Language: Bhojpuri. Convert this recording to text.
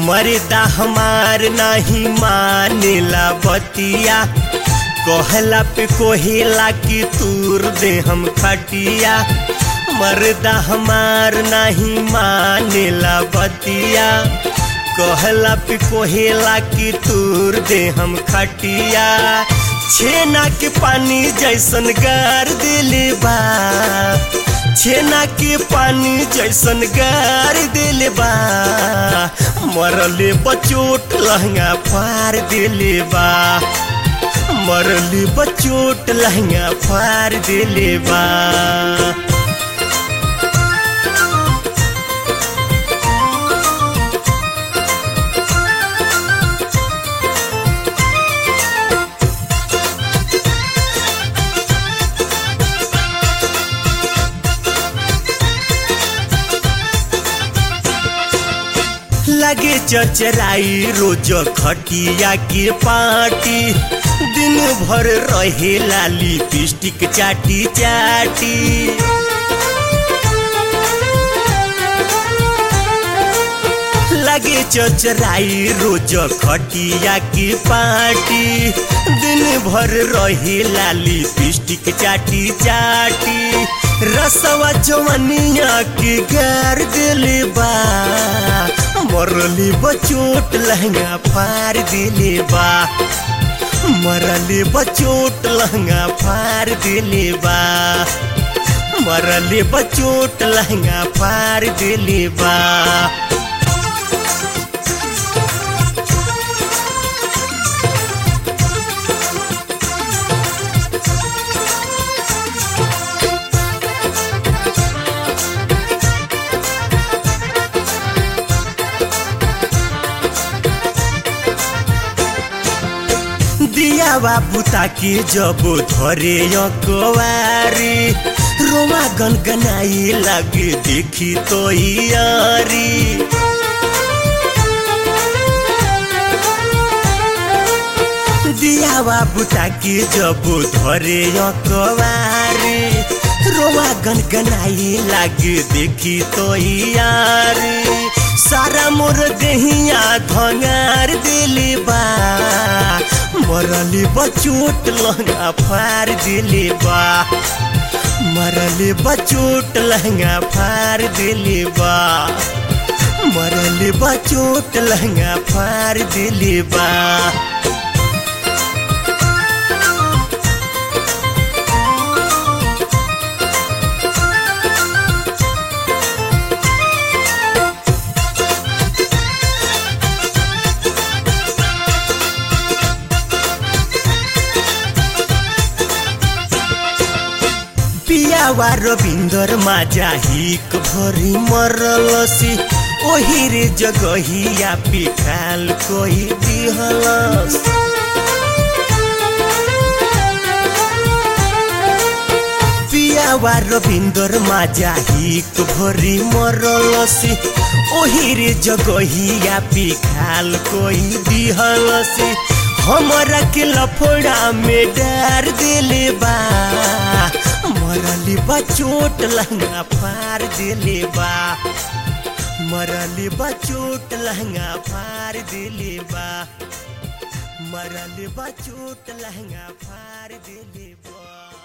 मर्दा हमार नहीं मानेला बतिया कहला पे कोहेला की तूर दे हम खटिया मर्दा हमार नहीं मानेला बतिया कहला पे कोहेला की तूर दे हम खटिया छेना के पानी जैसन गार दिले बा छेना के पानी जैसन गार दिले बा मरले बचोट लहंगा फार दिले बा मरले बचोट लहंगा फार दिले बा लगे चचराई रोज खटिया के पार्टी दिन भर रहे लाली पिस्टिक चाटी चाटी लगे चचराई रोज खटिया की पार्टी दिन भर रहे लाली पिस्टिक चाटी चाटी रसवा जवनिया के गार दिले बा मरली बचोट लहंगा फार दिले बा मरली बचोट लहंगा फार दिले बा मरली बचोट लहंगा फार दिले बा दिया बाबू ताकि जब धरे कवारी रोमा गनगनाई लगे देखी तो यारी दिया बाबू ताकि जब धरे कवारी रोमा गनगनाई लगे देखी तो यारी सारा मोर देहिया धंगार दिली बा मरली बचोट लहंगा फार दिली बा मरली बचोट लहंगा फार दिली बा मरली बचोट लहंगा फार दिली बा पियावा रविन्दर माझा हिक भरी मरलसी ओही रे जगहिया पिखाल कोही दिहलस पियावा रविन्दर माझा हिक भरी मरलसी ओही रे जगहिया पिखाल कोही दिहलसी हमरा के लफड़ा में डार दिले बा मरली बा चोट लहंगा फार दिले बा मरली बा चोट लहंगा फार दिले बा मरली बा चोट लहंगा फार दिले बा